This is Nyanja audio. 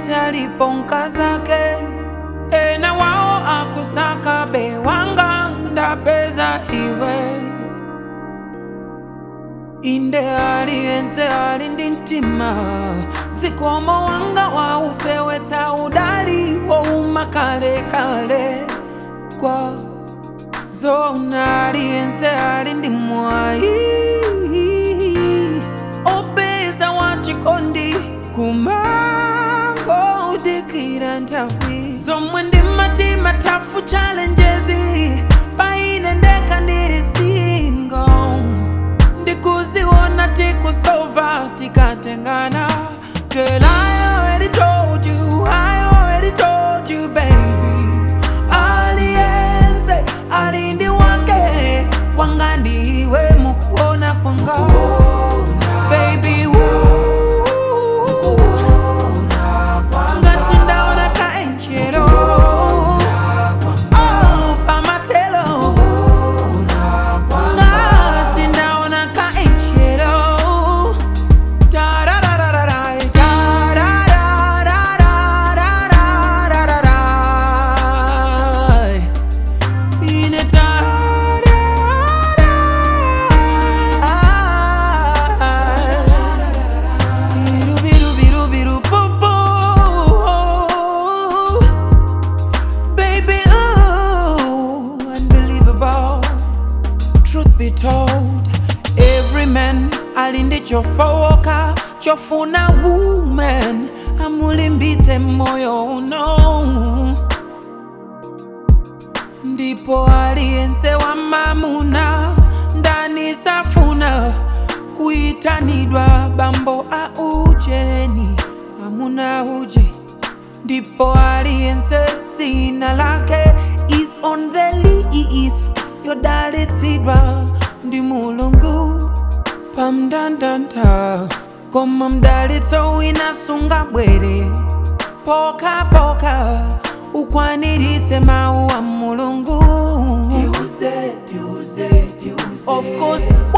aliyense aliponka zake ena wao akusaka bewanga ndapeza iwe inde aliyense ali ndi mtima zikomo wanga waufewetsa udali wouma kalekale kwa zona aliyense ali ndi mwayi opeza wachikondi kumango udikira nthawi zomwe ndi matima tafu challenges paine ndeka ndili single ndikuziona tikusova tikatengana Girl, I already told you, I already told you, baby. Aliyense alindi wake wanga ndiwe mukuona kwanga baby woo. ngati ndaona ka enjelo oh, pamatelo ngati ndaona ka enjelo Tararararai, tararararararararai. Ine tararai. Biru, biru, biru, biru, boo, boo. Baby, ooh, unbelievable. Truth be told, every man alinde chofowoka chofuna woman amulimbitse moyo uno ndipo aliyense wa mamuna ndani safuna kuitanidwa bambo a ujeni amuna uje ndipo aliyense dzina lake is on the list yodalitsidwa ndi mulungu pamndandanda koma mdalitso wina sungabwere pokapoka ukwaniritse mawu a mulungu of course